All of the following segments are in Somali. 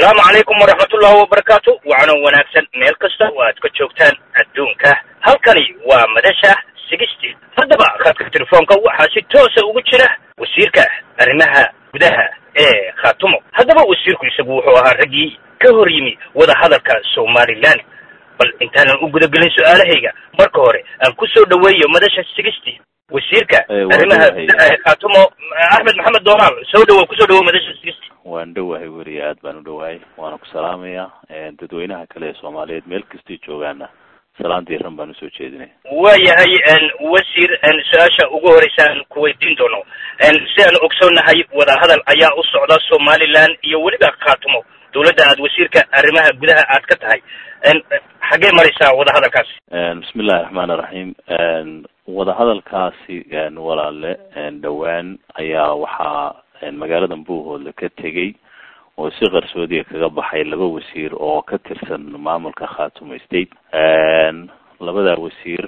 asalaamu calaykum waraxmatullahi wabarakaatu wacno wanaagsan meel kasta oo aad ka joogtaan adduunka halkani waa madasha sigistii haddaba khadka telefoonka waxaa si toosa ugu jira wasiirka arrimaha gudaha ee khaatumo haddaba wasiirku isagu wuxuu ahaa raggii ka hor yimi wadahadalka somalilan bal intaanan u gudagelin su-aalahayga marka hore aan ku soo dhaweeyo madasha sigistii wasiirka arrimaha gudaha ee khaatumo axmed maxamed doomaal soo dhawo kusoo dhawo madasha sigistii waan dhowahay weriya aad baan u dhowahay waana ku salaamaya dadweynaha kale ee soomaaliyeed meel kastay joogaana salaan diiran baan usoo jeedinay waayahay wasiir su-aasha ugu horeysa aan kuweydiin doono si aan ogsoonahay wadahadal ayaa u socda somaliland iyo weliba khaatumo dawladda aad wasiirka arrimaha gudaha aad ka tahay xaggee maraysaa wadahadalkaasi bismi illahi raxmaani raxiim wadahadalkaasi walaale dhowaan ayaa waxaa magaalada buuhoodle ka tegey oo si qarsoodiga kaga baxay laba wasiir oo ka tirsan maamulka khaatumo state labadaa wasiir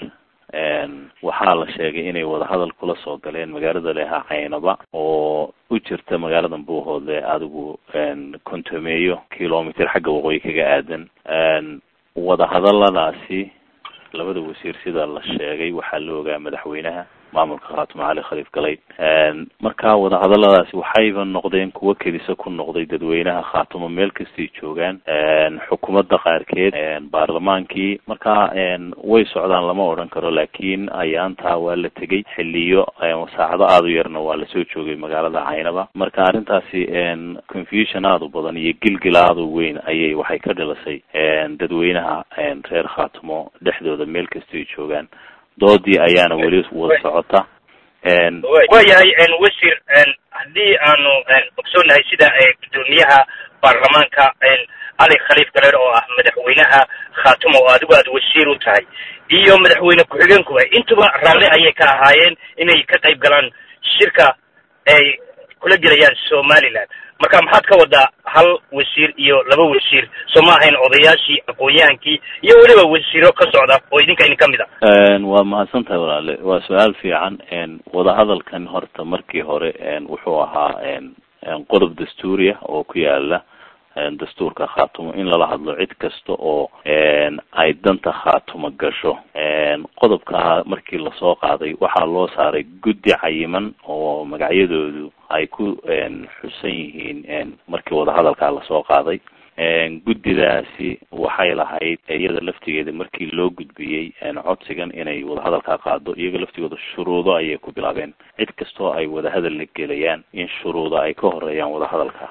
waxaa la sheegay inay wadahadal kula soo galeen magaalada leha caynaba oo u jirta magaalada buuhoodle adigu kontomeeyo kilomitr xagga waqooyi kaga aadan wadahadaladaasi labada wasiir sida la sheegay waxaa la ogaa madaxweynaha maamulka khaatumo cali khaliif galay marka wadahadaladaasi waxayba noqdeen kuwo kedisa ku noqday dadweynaha khaatumo meel kastay joogaan xukuumadda qaarkeed baarlamaankii marka way socdaan lama odhan karo laakiin ayaantaa waa la tegey xiliyo saacado aada u yarna waa lasoo joogay magaalada caynaba marka arrintaasi confusion aada u badan iyo gilgil aada u weyn ayay waxay ka dhilasay dadweynaha reer khaatumo dhexdooda meel kastay joogaan doodii ayaana weli wada socota waayahay wasiir haddii aanu ogsoonahay sida gudoomiyaha baarlamaanka cali khaliif galeer oo ah madaxweynaha khaatumo oo adigu aad wasiir u tahay iyo madaxweyne ku-xigeenkuba intuba raalli ayay ka ahaayeen inay ka qayb galaan shirka ay kula gelayaan somaliland marka maxaad ka wadaa hal wasiir iyo laba wasiir soo ma ahayn odayaashii aqoon-yahankii iyo weliba wasiiro ka socda oo idinka idin kamid a waa mahadsan tahay walaale waa su-aal fiican wadahadalkan horta markii hore wuxuu ahaa qodob dastuuriya oo ku yaala dastuurka khaatumo in lala hadlo cid kasta oo ay danta khaatumo gasho qodobka markii lasoo qaaday waxaa loo saaray guddi cayiman oo magacyadoodu ay ku xusan yihiin markii wadahadalkaa lasoo qaaday guddidaasi waxay lahayd iyada laftigeeda markii loo gudbiyey codsigan inay wadahadalkaa qaado iyaga laftigooda shuruudo ayay ku bilaabeen cid kastoo ay wadahadal la gelayaan in shuruudo ay ka horeeyaan wadahadalka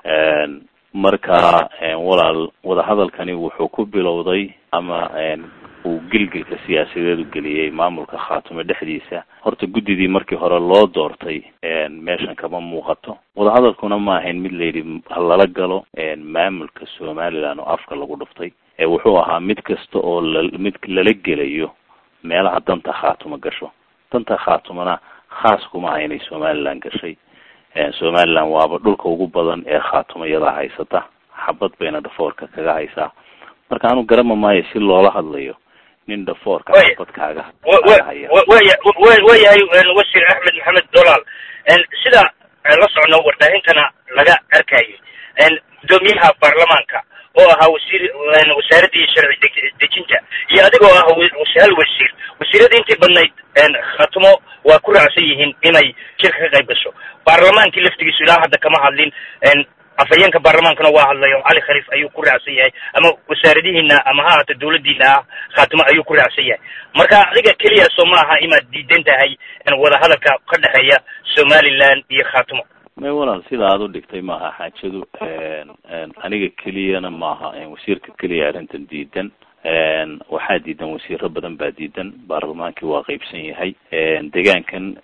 marka walaal wadahadalkani wuxuu ku bilowday ama uu gilgilka siyaasadeed u geliyey maamulka khaatumo dhexdiisa horta guddidii markii hore loo doortay meeshan kama muuqato wadahadalkuna ma ahayn mid layidhi halala galo maamulka somaliland oo afka lagu dhuftay wuxuu ahaa mid kasta oo la mid lala gelayo meelaha danta khaatumo gasho danta khaatumona khaas kuma aha inay somaliland gashay somaliland waaba dhulka ugu badan ee khaatumo iyadaa haysata xabad bayna dhafoorka kaga haysaa marka anu garama maayo si loola hadlayo nin dhafoorka xabad kaaga waya waayahay wasiir axmed maxamed dolaal sida la socno wardaahintana laga arkayay gudoomiyaha baarlamaanka oo ahaa wasiir wasaaradii sharci dejinta iyo adigoo ah hal wasiir wasiiradii intii badnayd khaatumo waa ku raacsan yihiin inay shirka ka qayb gasho baarlamaankii laftigiisu ilaa hadda kama hadlin afhayeenka baarlamaankana waa hadlay oo cali khaliif ayuu ku raacsan yahay ama wasaaradihiina ama ha ahaato dawladiina ah khaatimo ayuu ku raacsan yahay marka adiga keliya soo ma aha inaad diidan tahay wadahadalka ka dhexeeya somaliland iyo khaatimo may walaal sida aada u dhigtay maaha xaajadu aniga keliyana maaha wasiirka keliya arrintan diidan waxaa diidan wasiiro badan baa diidan baarlamaankii waa qeybsan yahay degaankan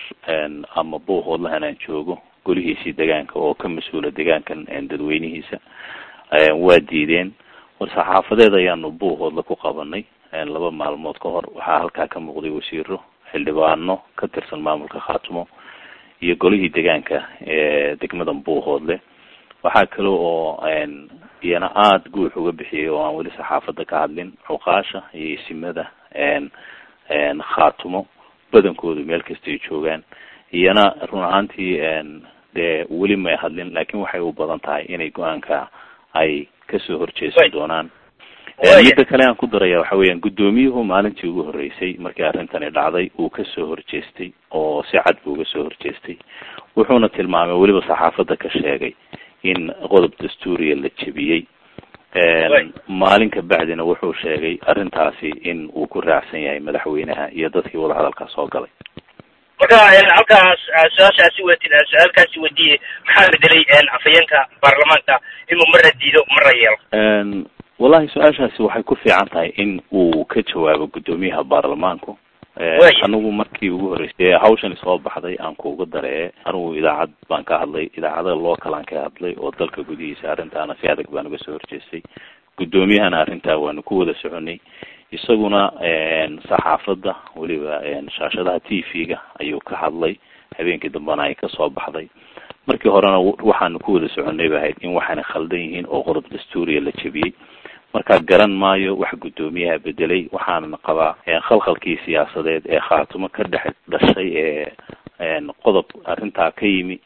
ama buuhoodlahan aan joogo golihiisii degaanka oo ka mas-uula degaankan dadweynihiisa waa diideen war saxaafadeed ayaanu buuhoodla ku qabanay laba maalmood ka hor waxaa halkaa ka muuqday wasiiro xildhibaano ka tirsan maamulka khaatumo iyo golihii degaanka ee degmadan buuhoodle waxaa kale oo iyana aada guux uga bixiyay oo aan weli saxaafadda ka hadlin cuqaasha iyo isimada khaatumo badankoodu meel kastay joogaan iyana run ahaantii dee weli may hadlin laakiin waxay u badan tahay inay go-aanka ay kasoo horjeesan doonaan midda kale aan ku daraya waxa weeyaan guddoomiyuhu maalintii ugu horreysay markii arrintani dhacday uu kasoo horjeestay oo si cad buu uga soo horjeestay wuxuuna tilmaamay weliba saxaafadda ka sheegay in qodob dastuuriya la jebiyey maalin ka bacdina wuxuu sheegay arrintaasi in uu ku raacsan yahay madaxweynaha iyo dadkii wadahadalkaa soo galay marka halkaas su-aashaasi wetid su-aalkaasi wediye maxaa bedelay afhayeenka baarlamaanka inuu marra diido marra yeelo wallahi su-aashaasi waxay ku fiican tahay in uu ka jawaabo guddoomiyaha baarlamaanku anigu markii ugu horreysay hawshani soo baxday aan kuuga daree anigu idaacad baan ka hadlay idaacada lookalaan ka hadlay oo dalka gudihiisa arrintaana si adag baan uga soo horjeestay guddoomiyahana arrintaa waanu ku wada soconay isaguna saxaafadda weliba shaashadaha t v-ga ayuu ka hadlay habeenkii dambena ay kasoo baxday markii horena waxaanu ku wada soconay ba ahayd in waxaana khaldan yihiin oo qodob dastuuriya la jebiyey marka garan maayo wax guddoomiyaha bedelay waxaana qabaa khalkhalkii siyaasadeed ee khaatumo ka dhex dhashay ee qodob arrintaa ka yimi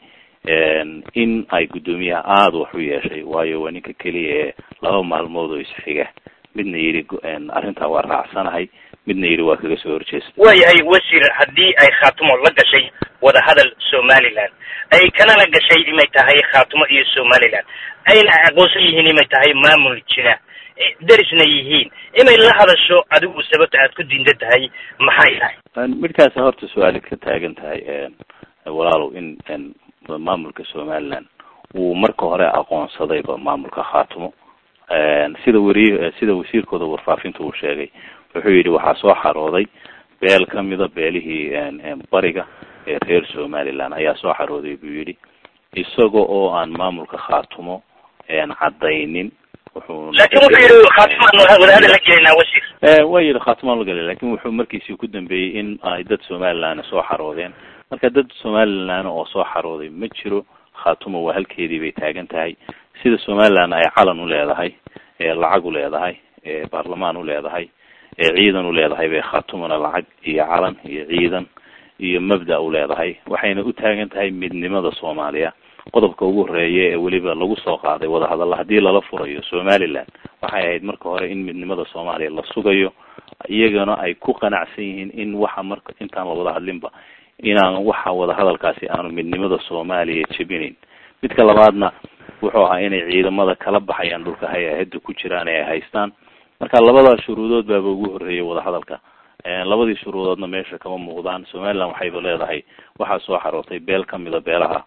in ay guddoomiyaha aada wax u yeeshay waayo waa ninka keliya ee laba maalmood oo isxiga midna yidhi arrintaa waa raacsanahay midna yidhi waa kaga soo horjeesta waayahay wasiir haddii ay khaatumo la gashay wadahadal somaliland ay kanana gashay inay tahay khaatumo iyo somaliland ayna aqoonsan yihiin inay tahay maamul jira derisna yihiin inay la hadasho adigu sababta aad ku diinta tahay maxay tahay midkaasi horta su-aalid ka taagan tahay walaalow in maamulka somaliland uu marka hore aqoonsadayba maamulka khaatumo sida weri sida wasiirkooda warfaafinta uu sheegay wuxuu yidhi waxaa soo xarooday beel kamida beelihii bariga ee reer somaliland ayaa soo xarooday buu yidhi isaga oo aan maamulka khaatumo caddaynin lakin wuxuu yihi khaatimaan wadahadal la gelinaa wasiir waa yidhi khaatimaan la gelay lakin wuxuu markiisii ku dambeeyey in ay dad somaliland soo xaroodeen marka dad somaliland oo soo xarooday ma jiro khaatumo waa halkeedii bay taagan tahay sida somaliland ay calan u leedahay lacag u leedahay baarlamaan u leedahay ciidan u leedahay bay khaatumona lacag iyo calan iyo ciidan iyo mabda u leedahay waxayna u taagan tahay midnimada soomaaliya qodobka ugu horeeya ee weliba lagu soo qaaday wadahadalla haddii lala furayo somaliland waxay ahayd marka hore in midnimada soomaaliya la sugayo iyagana ay ku qanacsan yihiin in waxa marka intaan la wada hadlinba inaan waxa wadahadalkaasi aanu midnimada soomaaliya jebinayn midka labaadna wuxuu ahaa inay ciidamada kala baxayaan dhulka hay-ahada ku jiraan ee ay haystaan marka labadaas shuruudood baaba ugu horreeyay wadahadalka labadii shuruudoodna meesha kama muuqdaan somaliland waxayba leedahay waxaa soo xarootay beel kamida beelaha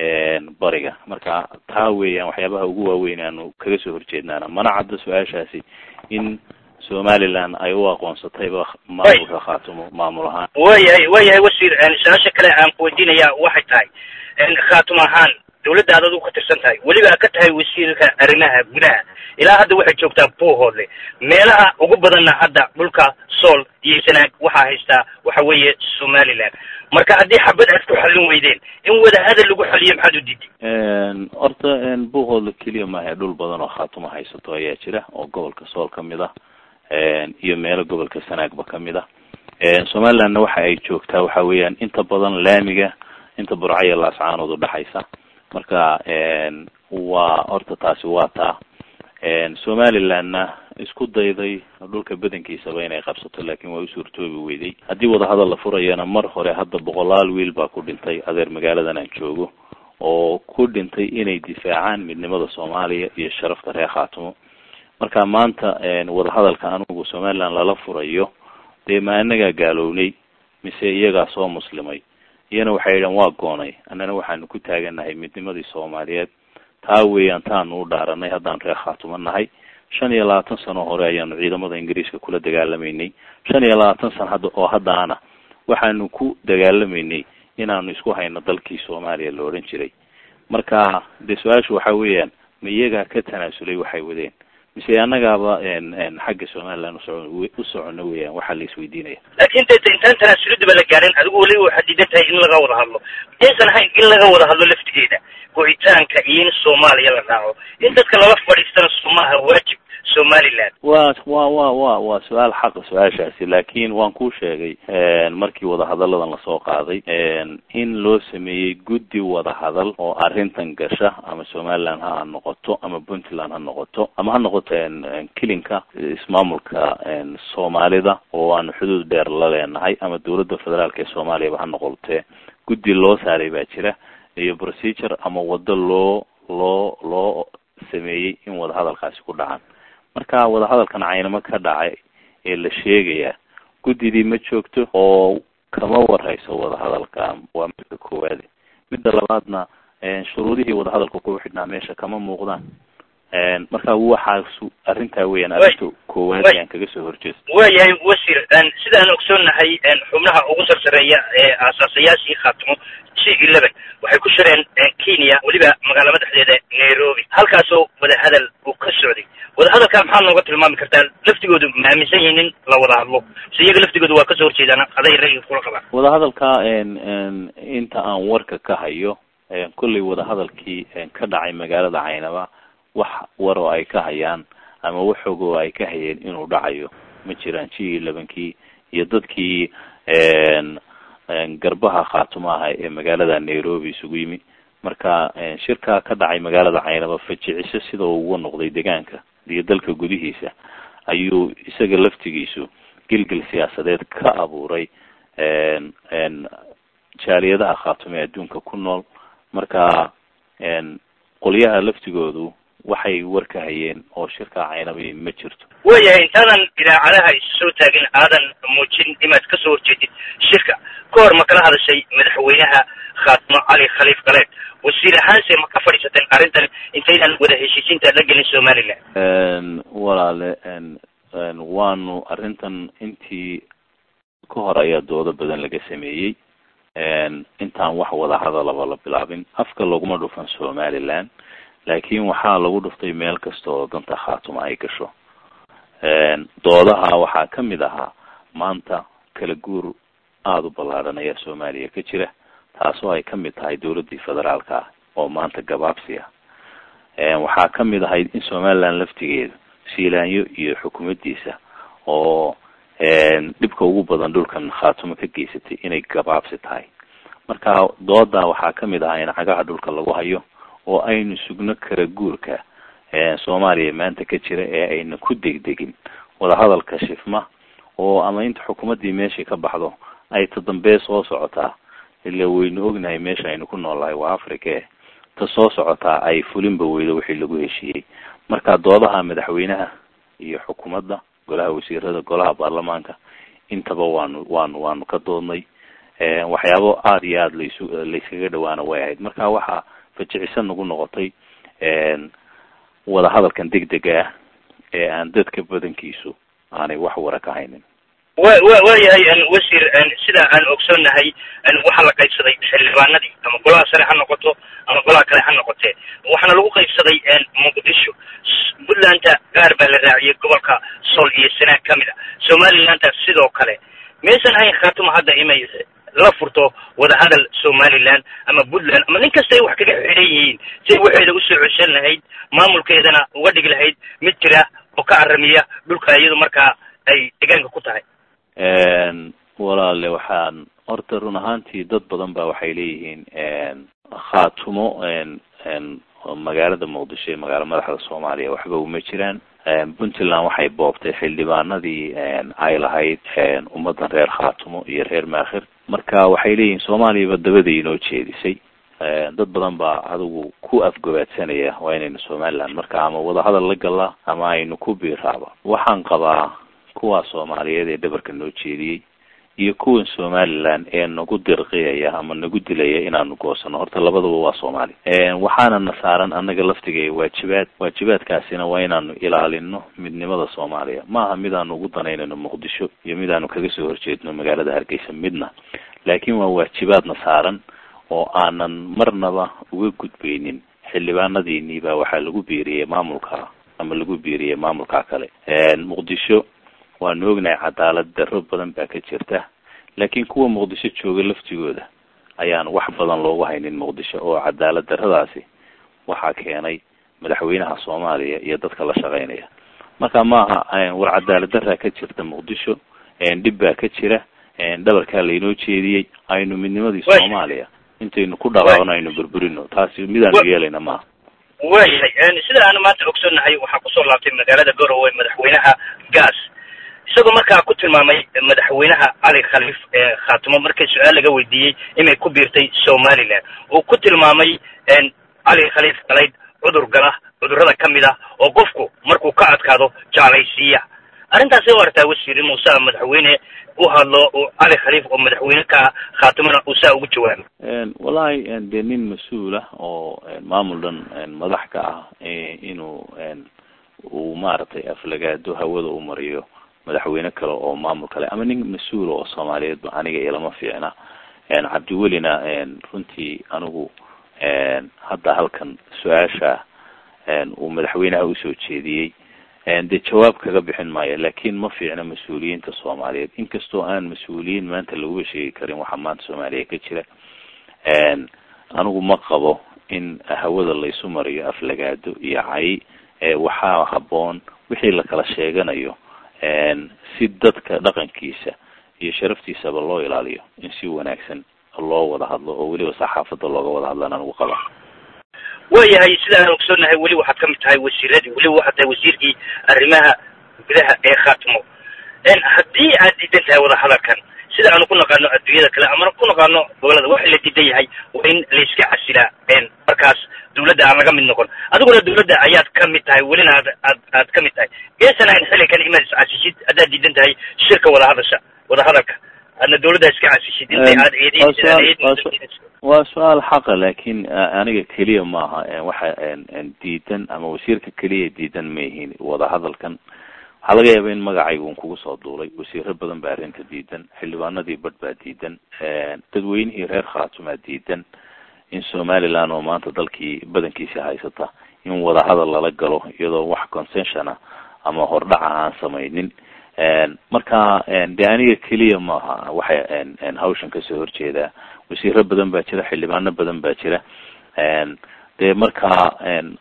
bariga marka taa weeyaan waxyaabaha ugu waaweyn aanu kaga soo horjeednaana mana cadda su-aashaasi in somaliland ay u aqoonsatayba maamulka khaatumo maamul ahaan wayahay wayahay wasiir su-aasha kale aan kuweydiinaya waxay tahay khaatumo ahaan dawladda aad adigu ka tirsan tahay weliba ka tahay wasiirka arrimaha gudaha ilaa hadda waxay joogtaa buuhoodle meelaha ugu badanna hadda dhulka sool iyo sanaag waxaa haystaa waxa weeye somaliland marka haddii xabad aad ku xallin weydeen in wadahadal lagu xaliyo maxaad u diiday horta buuhoodle keliya maaha dhul badan oo khaatumo haysato ayaa jira oo gobolka sool kamid ah iyo meelo gobolka sanaagba kamid ah somalilandna waxa ay joogtaa waxa weeyaan inta badan laamiga inta burcaya laascaanood udhexaysa marka waa horta taasi waa taa somalilandna isku dayday dhulka badankiisaba inay qabsato laakiin waa u suurtoobi weyday haddii wadahadal la furayana mar hore hadda boqolaal wiil baa ku dhintay adeer magaaladan aan joogo oo ku dhintay inay difaacaan midnimada soomaaliya iyo sharafta reer khaatumo marka maanta wadahadalka anigu somaliland lala furayo dee ma anagaa gaalownay mise iyagaa soo muslimay iyana waxay yidhahan waa goonay annana waxaanu ku taaganahay midnimadii soomaaliyeed taa weeyaan taanu u dhaaranay haddaan reer khaatumo nahay shan iyo labaatan sano hore ayaanu ciidamada ingiriiska kula dagaalamaynay shan iyo labaatan sano hadda oo haddaana waxaanu ku dagaalamaynay inaanu isku hayno dalkii soomaaliya la odhan jiray marka dee su-aashu waxa weeyaan ma iyagaa ka tanaasulay waxay wadeen mise annagaaba xagga somaliland usoco u socono weeyaan waxaa la isweydiinaya laakin de intaan tanaasuladiba la gaarin adigu weliba waxaad diidan tahay in laga wada hadlo aysan ahayn in laga wada hadlo laftigeeda go-itaanka iyo in soomaaliya la raaco in dadka lala fadhiistana somaha waajib somaliland wa wa wa wa waa su-aal xaqa su-aashaasi laakin waan kuu sheegay markii wadahadalladan lasoo qaaday in loo sameeyey guddi wadahadal oo arrintan gasha ama somaliland ha noqoto ama puntland ha noqoto ama ha noqoto kilinka ismaamulka soomaalida oo aanu xuduud dheer la leenahay ama dawladda federaalka ee soomaaliyaba ha noqotee guddi loo saaray baa jira iyo procedure ama waddo loo loo loo sameeyey in wadahadalkaasi ku dhacaan marka wadahadalkan caynamo ka dhacay ee la sheegaya guddidii ma joogto oo kama warhayso wadahadalka waa midka koowaade midda labaadna shuruudihii wadahadalka ku xidhnaa meesha kama muuqdaan marka waxaas arrintaa weeyaan arrinta koowaad ayaan kaga soo horjeesta waayahay wasiir sidaan ogsoonahay xubnaha ugu sarsareeya ee aasaasayaashii khaatimo g eleven waxay ku shireen kenya weliba magaala madaxdeeda nairobi halkaasoo wadahadal uu ka socday wadahadalka maxaa nooga tilmaami kartaa laftigoodu ma aaminsan yihiin in la wada hadlo se iyaga laftigoodu waa kasoo horjeedaan aday ra'yiga kula qabaan wadahadalka inta aan warka ka hayo kollay wadahadalkii ka dhacay magaalada caynaba wax war oo ay ka hayaan ama wax og oo ay ka hayeen inuu dhacayo ma jiraan g elevenkii iyo dadkii garbaha khaatumo aha ee magaalada nairobi isugu yimi marka shirka ka dhacay magaalada caynaba fajiciso sida uu uga noqday deegaanka iyo dalka gudihiisa ayuu isaga laftigiisu gilgil siyaasadeed ka abuuray jaaliyadaha khaatumo ee adduunka ku nool marka qolyaha laftigoodu waxay war ka hayeen oo shirka caynaba ma jirto waayahay intaadan idaacadaha isu soo taagin aadan muujin inaad kasoo horjeedid shirka ka hor ma kala hadashay madaxweynaha khaatimo cali khaliif galeed wasiir ahaanse ma ka fadhiisateen arrintan intaydan wada heshiisiinta la gelin somaliland walaale waanu arrintan intii ka hor ayaa doodo badan laga sameeyey intaan wax wada hadalaba la bilaabin afka laguma dhufan somaliland laakin waxaa lagu dhuftay meel kasta oo danta khaatuma ay gasho doodaha waxaa kamid ahaa maanta kala guur aada u ballaadhan ayaa soomaaliya ka jira taasoo ay kamid tahay dawladdii federaalka ah oo maanta gabaabsi ah waxaa kamid ahayd in somaliland laftigeeda shiilaanyo iyo xukuumaddiisa oo dhibka ugu badan dhulkan khaatumo ka geysatay inay gabaabsi tahay marka dooda waxaa kamid ahaa in cagaha dhulka lagu hayo oo aynu sugno kala guurka soomaaliya maanta ka jira ee ayna ku degdegin wadahadalka shifma oo ama inta xukuumaddii meeshai ka baxdo ay ta dambee soo socotaa ila waynu ognahay meesha aynu ku noolnahay waa africa ta soo socotaa ay fulinba weydo wixii lagu heshiiyey marka doodaha madaxweynaha iyo xukuumadda golaha wasiirada golaha baarlamaanka intaba waanu waanu waanu ka doodnay waxyaabo aada iyo aada laysu layskaga dhawaana way ahayd marka waxaa fajicisan nagu noqotay wadahadalkan degdega ah ee aan dadka badankiisu aanay wax wara ka haynin wa wa waayahay wasiir sida aan ogsoonnahay waxaa la qaybsaday xildhibaanadii ama golaha sare ha noqoto ama golaha kale ha noqotee waxaana lagu qaybsaday muqdisho puntlandta gaar baa la raaciyay gobolka sool iyo sanaag kamid a somalilandta sidoo kale maysan ahayn khaatuma hadda imay la furto wadahadal somaliland ama puntland ama nin kasta ay wax kaga xidhan yihiin si ay waxeeda usoo ceshan lahayd maamulkeedana uga dhigi lahayd mid jira oo ka aramiya dhulka iyadu markaa ay deegaanka ku tahay walaale waxaan horta run ahaantii dad badan ba waxay leeyihiin khaatumo magaalada muqdisho ee magaala madaxda soomaaliya waxba uma jiraan puntland waxay boobtay xildhibaanadii ay lahayd ummadan reer khaatumo iyo reer maakhir marka waxay leeyihiin soomaaliyaba dabada inoo jeedisay dad badan baa adigu ku afgobaadsanaya waa inaynu somaliland marka ama wadahadal la galaa ama aynu ku biiraaba waxaan qabaa kuwa soomaaliyeed ee dhabarka noo jeediyey iyo kuwan somaliland ee nagu dirqiyaya ama nagu dilaya inaanu goosano horta labadaba waa soomaali waxaana na saaran annaga laftiga waajibaad waajibaadkaasina waa inaanu ilaalino midnimada soomaaliya maaha midaanu ugu danaynayno muqdisho iyo midaanu kaga soo horjeedno magaalada hargeysa midna laakiin waa waajibaadna saaran oo aanan marnaba uga gudbaynin xildhibaanadiinii baa waxaa lagu biiriyey maamulka ama lagu biiriyey maamulka kale muqdisho waanu ognahay cadaalad darro badan baa ka jirta laakiin kuwa muqdisho jooga laftigooda ayaan wax badan loogu haynin muqdisho oo cadaalad darradaasi waxaa keenay madaxweynaha soomaaliya iyo dadka la shaqeynaya marka maaha war cadaalad daraa ka jirta muqdisho dhib baa ka jira dhabarkaa laynoo jeediyey aynu midnimadii soomaaliya intaynu ku dhaqaano aynu burburino taasi midaanu yeelayna maaha waayahay sida aanu maanta ogsoonnahay waxaa kusoo laabtay magaalada garowe madaxweynaha gaas isagoo markaa ku tilmaamay madaxweynaha cali khaliif ee khaatimo markii su-aal laga weydiiyey inay ku biirtay somaliland uu ku tilmaamay cali khaliif galayd cudur gala cudurrada ka mid ah oo qofku markuu ka adkaado jeclaysiiya arrintaasi u artaa wasiir inuu saa madaxweyne u hadlo cali khaliif oo madaxweyne ka ah khaatimona uu saa ugu jawaabo wallahi dee nin mas-uul ah oo maamul dhan madax ka ah inuu uu maaragtay aflagaado hawada u mariyo madaxweyne kale oo maamul kale ama nin mas-uula oo soomaaliyeedba aniga ilama fiicna cabdiwelina runtii anigu hadda halkan su-aasha uu madaxweynaha usoo jeediyey dee jawaab kaga bixin maayo lakin ma fiicna mas-uuliyiinta soomaaliyeed inkastoo aan mas-uuliyiin maanta laguba sheegi karin waxaa maanta soomaaliya ka jira anigu ma qabo in hawada laysu mariyo aflagaado iyo cay waxaa haboon wixii lakala sheeganayo si dadka dhaqankiisa iyo sharaftiisaba loo ilaaliyo in si wanaagsan loo wada hadlo oo weliba saxaafada looga wada hadlaan anigu qaba waayahay sida aan ogsoonnahay weli waxaad ka mid tahay wasiiradii weliba waxaad tahay wasiirkii arrimaha gudaha ee khaatimo haddii aad diidan tahay wadahadalkan sida aanu ku naqaano adduunyada kale ama ku naqaano gobolada waxa la diidan yahay waa in layska casilaa markaas dawladda aan laga mid noqon adiguna dawladda ayaad ka mid tahay welina aad aad aad ka mid tahay geesana in xilligan imaad iscasisid haddaad diidan tahay shirka wadahadasha wadahadalka adna dawladda iska casishid intay aad eedin waa su-aal xaqa lakin aniga keliya maaha waxa diidan ama wasiirka keliya diidan ma yihiin wadahadalkan waxaa laga yaaba in magacayga un kugu soo duulay wasiiro badan baa arrinta diidan xildhibaanadii badh baa diidan dadweynihii reer khaatumaa diidan in somaliland oo maanta dalkii badankiisa haysata in wadahadal lala galo iyadoo wax concession ah ama hordhaca aan samaynin marka de aniga keliya maaha waxay hawshan kasoo horjeedaa wasiiro badan baa jira xildhibaano badan baa jira dee markaa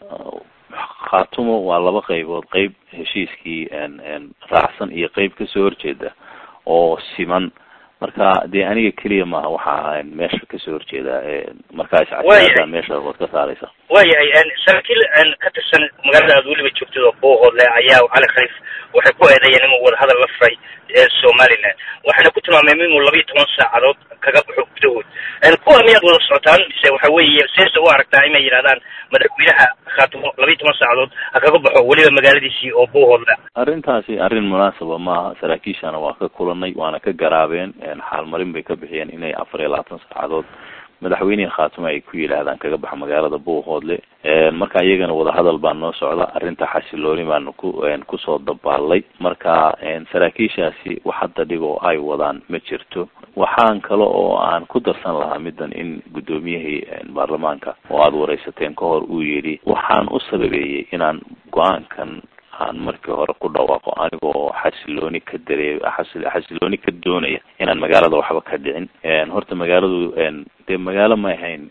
khaatumo waa laba qaybood qeyb heshiiskii raacsan iyo qeyb kasoo horjeeda oo siman marka dee aniga keliya maaha waxaa meesha kasoo horjeeda markaa iscasiada meesha waad ka saareysa waayahay saraakiil ka tirsan magaalada aad weliba joogtid oo boohoodle ayaa cali khaliif waxay ku eedeeyeen inuu wadahadal la furay somaliland waxayna ku tilmaameen inuu labiiyo toban saacadood kaga baxo gudahood kuwa miyaad wada socotaan mise waxa weeye seese u aragtaa inay yidhahdaan madaxweynaha khaatimo labiiyo toban saacadood ha kaga baxo weliba magaaladiisii oo boohoodle arrintaasi arrin munaasaba maaha saraakiishana waa ka kulanay waana ka garaabeen xaalmarin bay ka bixiyeen inay afar iyo labaatan saacadood madaxweynihii khaatimo ay ku yidhaahdaan kaga baxa magaalada buuhoodle marka iyagana wadahadal baa noo socda arrinta xasilooni baanu ku kusoo dabaalay marka saraakiishaasi wax hadda dhib oo ay wadaan ma jirto waxaan kale oo aan ku darsan lahaa middan in guddoomiyihii baarlamaanka oo aada wareysateen ka hor uu yidhi waxaan u sababeeyey inaan go-aankan aan markii hore ku dhawaaqo anigoo xasilooni ka daree xasilooni ka doonaya inaan magaalada waxba ka dhicin horta magaaladu dee magaalo ma ahayn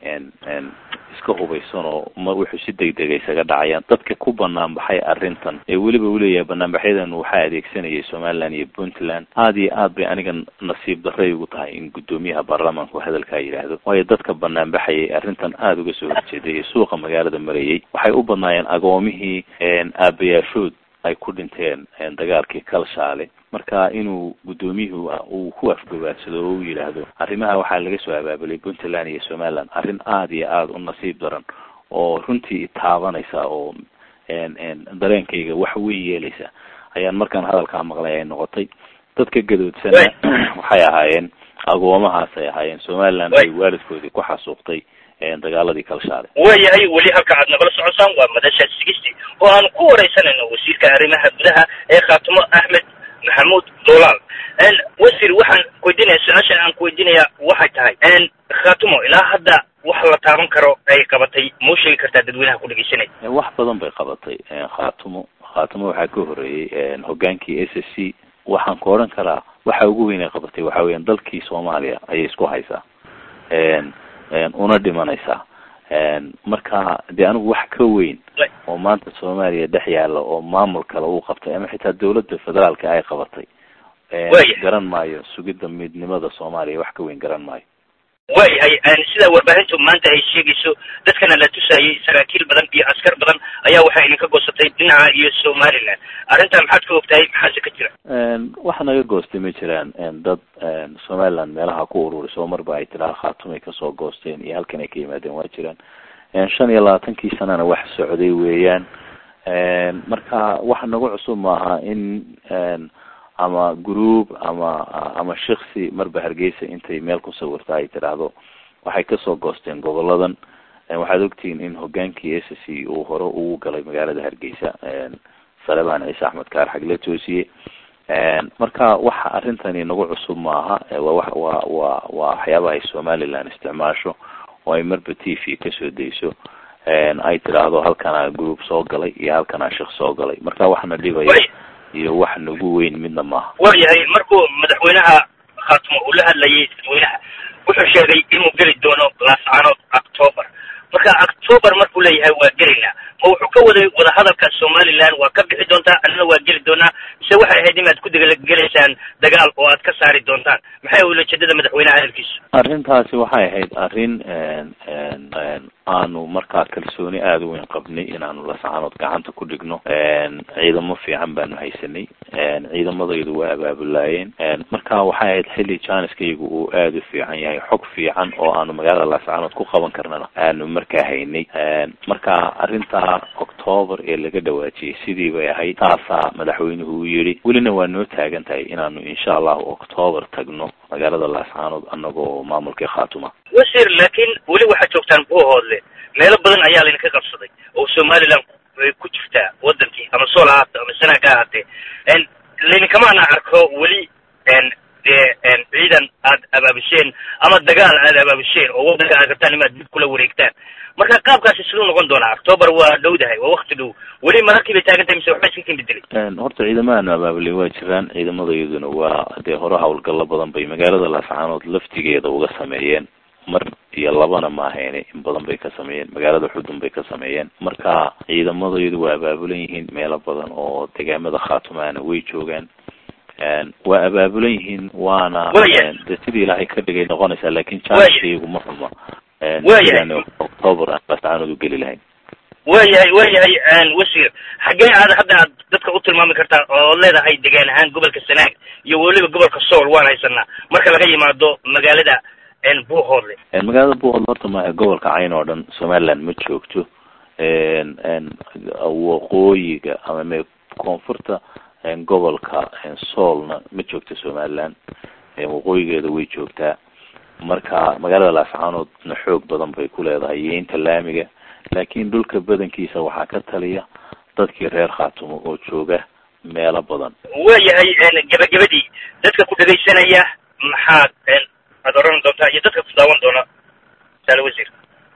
iska hubaysan oo ma wuxuu si degdega isaga dhacayaan dadka ku banaan baxay arrintan ee weliba uleeyahay banaanbaxyadan waxaa adeegsanayay somaliland iyo puntland aada iyo aad bay aniga nasiib darray ugu tahay in guddoomiyaha baarlamaanku hadalkaa yidhaahdo waayo dadka banaanbaxayay arrintan aada uga soo horjeeday ee suuqa magaalada marayay waxay u badnaayeen agoomihii aabayaashood ay ku dhinteen dagaalkii kalshaale marka inuu guddoomiyuhu uu ku afgabaadsado oo u yidhaahdo arrimaha waxaa laga soo abaabulay puntland iyo somaliland arrin aada iyo aada u nasiib daran oo runtii taabanaysa oo dareenkayga wax weyn yeelaysa ayaan markaan hadalkaa maqlay ay noqotay dadka gadoodsana waxay ahaayeen agoomahaas ay ahaayeen somaliland ay waalidkoodii ku xasuuqtay dagaaladii kalshaale waayahay weli halka aad nagala socosaan waa madasha sigisti oo aan ku wareysanayno wasiirka arrimaha gudaha ee khaatimo axmed maxamuud dolaal wasiir waxaan kuweydiinaya su-aasha aan kuweydiinaya waxay tahay khaatimo ilaa hadda wax la taaban karo ay qabatay mau sheegi kartaa dadweynaha ku dhegeysanay wax badan bay qabatay khaatimo khaatimo waxaa ka horeeyey hogaankii s s c waxaan ku odhan karaa waxa ugu weyn ay qabatay waxa weeyaan dalkii soomaaliya ayay isku haysaa una dhimanaysaa marka dee anigu wax ka weyn oo maanta soomaaliya dhex yaalla oo maamul kale uu qabtay ama xitaa dawladda federaalka ay qabatay garan maayo sugidda midnimada soomaaliya wax ka weyn garan maayo waayahay sida warbaahintu maanta ay sheegayso dadkana la tusayay saraakiil badan iyo askar badan ayaa waxay idinka goosatay dhinaca iyo somaliland arrintan maxaad ka ogtahay maxaase ka jira waxa naga goostay ma jiraan dad somaliland meelaha ku ururisay oo marba ay tiraa khaatumay kasoo goosteen iyo halkan ay ka yimaadeen waa jiraan shan iyo labaatankii sanana wax socday weeyaan marka waxa nagu cusub maaha in ama group ama ama shiksi marba hargeysa intay meel ku sawirta ay tidhaahdo waxay kasoo goosteen goboladan waxaad ogtihiin in hogaankii s c uu hore ugu galay magaalada hargeysa salebaan ciise axmed kaar xagle toosiye marka waxa arrintani nagu cusub maaha waa wa wa waa waxyaabaha ay somaliland isticmaasho oo ay marba t v kasoo dayso ay tidhaahdo halkanaa group soo galay iyo halkanaa shik soo galay marka waxana dhibaya iyo wax nagu weyn midna maaha waayahay markuu madaxweynaha khaatumo uu la hadlayay dadweynaha wuxuu sheegay inuu geli doono laascaanood october marka october markuu leeyahay waa gelaynaa ma wuxuu ka waday wadahadalka somaliland waa ka bixi doontaa annana waa geli doonaa mise waxay ahayd inaad ku degagelaysaan dagaal oo aad ka saari doontaan maxay ulajeedada madaxweynaha hadalkiisu arrintaasi waxay ahayd arrin aanu markaa kalsooni aada u weyn qabnay inaanu laascaanood gacanta ku dhigno ciidamo fiican baanu haysanay ciidamadaydu waa abaabulaayeen marka waxay ahayd xilli janiskaygu uu aada u fiican yahay xog fiican oo aanu magaalada laascaanood ku qaban karnana aanu markaa haynay marka arrinta octoober ee laga dhawaajiyey sidii bay ahayd taasaa madaxweynuhu uu yidhi welina waa noo taagan tahay inaanu insha allahu octoober tagno magaalada laascaanood anagoo maamulkii khaatuma wasiir laakiin weli waxaad joogtaan buuhoodle meelo badan ayaa laydinka qabsaday oo somaliland ay ku jirtaa wadankii ama sool ha ahaato ama sanaag ha ahaatee laydinkamaana arko weli dee ciidan aad abaabisheen ama dagaal aad abaabisheen oo wadanka aad rabtaan imaad dib kula wareegtaan marka qaabkaasi siduu noqon doonaa octoober waa dhowdahay waa wakti dhow weli mararkii bay taagan tahay mise waxba iska kin bedelay horta ciidamahaanu abaabulay waa jiraan ciidamadayaduna waa dee hore hawlgallo badan bay magaalada laascaanood laftigeeda uga sameeyeen mar iyo labana maahayne in badan bay ka sameeyeen magaalada xudun bay ka sameeyeen marka ciidamadayadu waa abaabulan yihiin meelo badan oo degaamada khaatumaana way joogaan waa abaabulan yihiin waana de sidii ilaahay ka dhigay noqonaysaa lakin janskaygu ma xuma sidaan octoober aan laascaanood u geli lahayn waayahay waayahay wasiir xaggee aad hadda aad dadka u tilmaami kartaa ood leedahay degaan ahaan gobolka sanaag iyo weliba gobolka sool waan haysanaa marka laga yimaado magaalada buuhoodle magaalada buuhoodle horta ma gobolka cayn oo dhan somaliland ma joogto waqooyiga ama me koonfurta gobolka soolna ma joogto somaliland waqooyigeeda way joogtaa marka magaalada laascaanoodna xoog badan bay ku leedahay iyo inta laamiga laakin dhulka badankiisa waxaa ka taliya dadkii reer khaatumo oo jooga meelo badan waayahay gabagabadii dadka ku dhegaysanaya maxaad aad oran doontaa iyo dadka ku daawan doona saale wasiir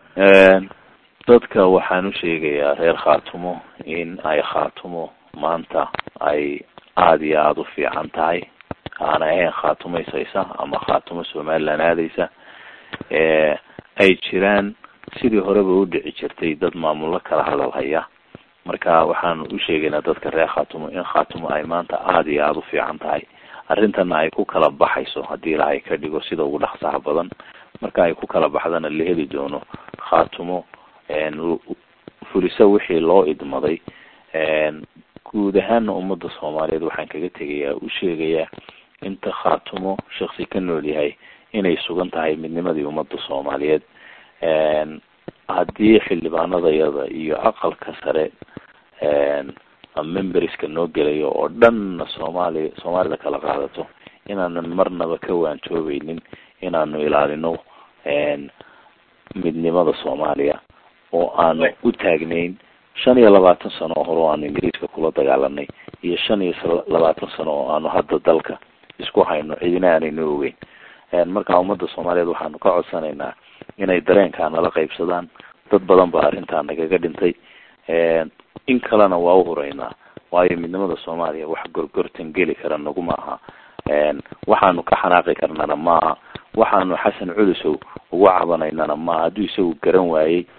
dadka waxaan u sheegayaa reer khaatumo in ay khaatumo maanta ay aada iyo aada u fiican tahay aan ahayn khaatumaysaysa ama khaatumo somaliland aadaysa ay jiraan sidii horeba u dhici jirtay dad maamullo kala hadal haya marka waxaanu u sheegaynaa dadka reer khaatumo in khaatumo ay maanta aada iyo aada u fiican tahay arrintana ay ku kala baxayso haddii ilaahay ka dhigo sida ugu dhaqsaha badan marka ay ku kala baxdana la heli doono khaatumo fuliso wixii loo idmaday guud ahaana ummadda soomaaliyeed waxaan kaga tegayaa u sheegayaa inta khaatumo shaksi ka nool yahay inay sugan tahay midnimadii ummadda soomaaliyeed haddii xildhibaanadayada iyo aqalka sare memberska noo gelayo oo dhanna soomaaliya soomaalida kala qaadato inaanan marnaba ka waantoobeynin inaanu ilaalino midnimada soomaaliya oo aanu u taagnayn shan iyo labaatan sano oo hore oo aanu ingiriiska kula dagaalanay iyo shan iyo labaatan sano oo aanu hadda dalka isku hayno cidina aanayno ogeyn marka ummadda soomaaliyeed waxaanu ka codsanaynaa inay dareenkaa nala qaybsadaan dad badan baa arrintaa nagaga dhintay in kalena waa u huraynaa waayo midnimada soomaaliya wax gorgortan geli kara naguma aha waxaanu ka xanaaqi karnana maaha waxaanu xasan culusow uga cabanaynana maaha hadduu isagu garan waayey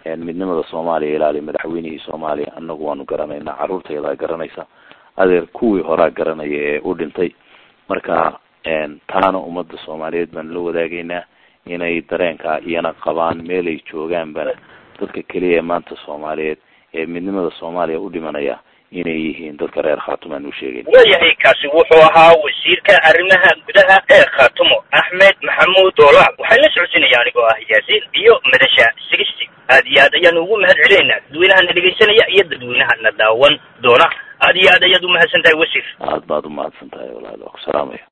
midnimada soomaaliya ilaali madaxweynihii soomaaliya anagu waanu garanaynaa carruurtaydaa garanaysa adeer kuwii horaa garanaya ee u dhintay marka taana ummadda soomaaliyeed baanu la wadaagaynaa inay dareenkaa iyana qabaan meelay joogaanbana dadka keliya ee maanta soomaaliyeed ee midnimada soomaaliya u dhimanaya inay yihiin dadka reer khaatumo aan u sheegayn waayahay kaasi wuxuu ahaa wasiirka arrimaha gudaha ee khaatumo axmed maxamuud doolaal waxaan la socodsiinaya anigoo ah yaasiin iyo madasha sigisti aad iyo aad ayaanu ugu mahad celinaynaa dadweynaha na dhegaysanaya iyo dadweynaha na daawan doona aad iyo aad ayaad umahadsan tahay wasiir aad baad umahadsan tahay walaal waa ku salaamaya